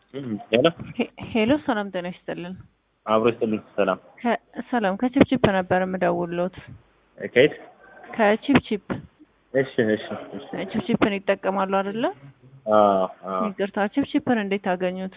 ሄሎ ሄ- ሄሎ ሰላም ጤና ይስጥልን። አብሮ ይስጥልኝ። ሰላም ከ- ሰላም ከቺፕቺፕ ነበር የምደውልዎት። ከየት? ከቺፕቺፕ እሺ እሺ እሺ። ቺፕቺፕን ይጠቀማሉ አይደለ? አዎ አዎ። ይቅርታ ቺፕቺፕን እንዴት አገኙት?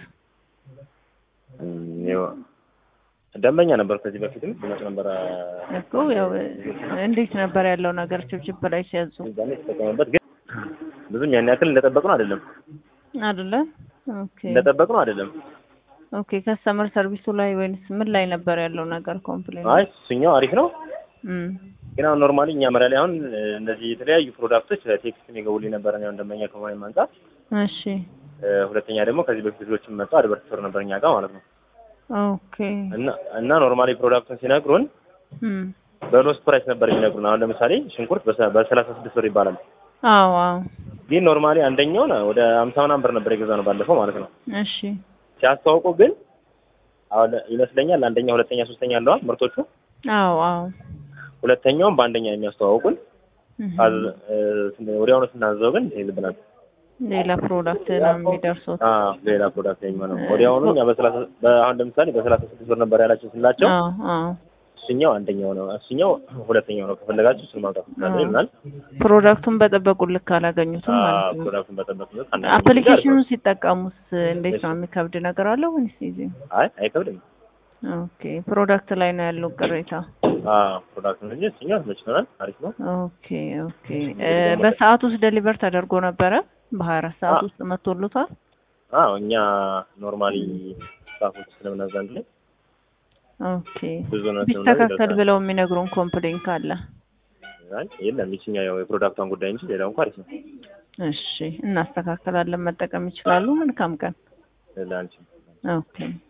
እም፣ ያው ደንበኛ ነበር ከዚህ በፊትም ይመጣ ነበር። እኮ ያው እንዴት ነበር ያለው ነገር ቺፕቺፕ ላይ ሲያዙ ዛኔ ተጠቀመበት፣ ግን ብዙም ያን ያክል እንደጠበቅነው አይደለም። አይደለ? ኦኬ እንደጠበቅነው አይደለም። ኦኬ። ከስተመር ሰርቪሱ ላይ ወይንስ ምን ላይ ነበር ያለው ነገር ኮምፕሌን? አይ እሱኛው አሪፍ ነው፣ እም ግን አሁን ኖርማሊ እኛ መሪያ ላይ አሁን እ፣ እነዚህ የተለያዩ ፕሮዳክቶች ቴክስት የሚገቡልኝ ነበር ያው ደንበኛ ከመሆኔም አንጻር እሺ እ፣ ሁለተኛ ደግሞ ከዚህ በፊት ልጆችም መጡ አድቨርቲሰር ነበር እኛ ጋር ማለት ነው። ኦኬ እና እና ኖርማሊ ፕሮዳክቱን ሲነግሩን እም በሎስት ፕራይስ ነበር የሚነግሩን። አሁን ለምሳሌ ሽንኩርት በሰ- በሰላሳ ስድስት ብር ይባላል አዎ አዎ ግን ኖርማሊ አንደኛውን ወደ አምሳ ምናምን ብር ነበር የገዛ ነው ባለፈው ማለት ነው። እሺ ሲያስተዋውቁ ግን አሁን ይመስለኛል አንደኛ፣ ሁለተኛ፣ ሶስተኛ አለዋል ምርቶቹ አዎ አዎ ሁለተኛውን በአንደኛ ነው የሚያስተዋውቁን። እም አዝ- እ፣ ስን- ወዲያውኑ ስናዘው ግን ይልብናል። ሌላ ፕሮዳክት ነው የሚደርሱት። አዎ ሌላ ፕሮዳክት የሚሆነው ወዲያውኑ እኛ በሰላሳ በአሁን ለምሳሌ በሰላሳ ስድስት ብር ነበር ያላቸው ስላቸው አዎ አዎ እሱኛው አንደኛው ነው እሱኛው ሁለተኛው ነው ከፈለጋችሁ እሱን ማውጣት ትችላለህ ይላል። ፕሮዳክቱን በጠበቁ ልክ አላገኙትም ማለት አዎ ነው። ፕሮዳክቱን በጠበቅነት አፕሊኬሽኑን ሲጠቀሙስ እንዴት ነው የሚከብድ ነገር አለው ወይስ ኢዚ? አይ አይከብድም። ኦኬ ፕሮዳክት ላይ ነው ያለው ቅሬታ። አዎ ፕሮዳክት ነው እንጂ እሱኛው ተመችቶናል። አሪፍ ነው። ኦኬ ኦኬ እ በሰዓት ውስጥ ዴሊቨር ተደርጎ ነበረ? በሀያ አራት ሰዓት አዎ። ውስጥ መጥቶልታል? አዎ እኛ ኖርማሊ ስታፎች ስለምናዛ አንድ ላይ ኦኬ ብዙ ነው ቢስተካከል ብለው የሚነግሩን ኮምፕሌን ካለ አይ የለም ይችኛው ያው የፕሮዳክቷን ጉዳይ እንጂ ሌላው እንኳን አሪፍ ነው። እሺ እናስተካከላለን። መጠቀም ይችላሉ። መልካም ቀን። ለአንቺ ኦኬ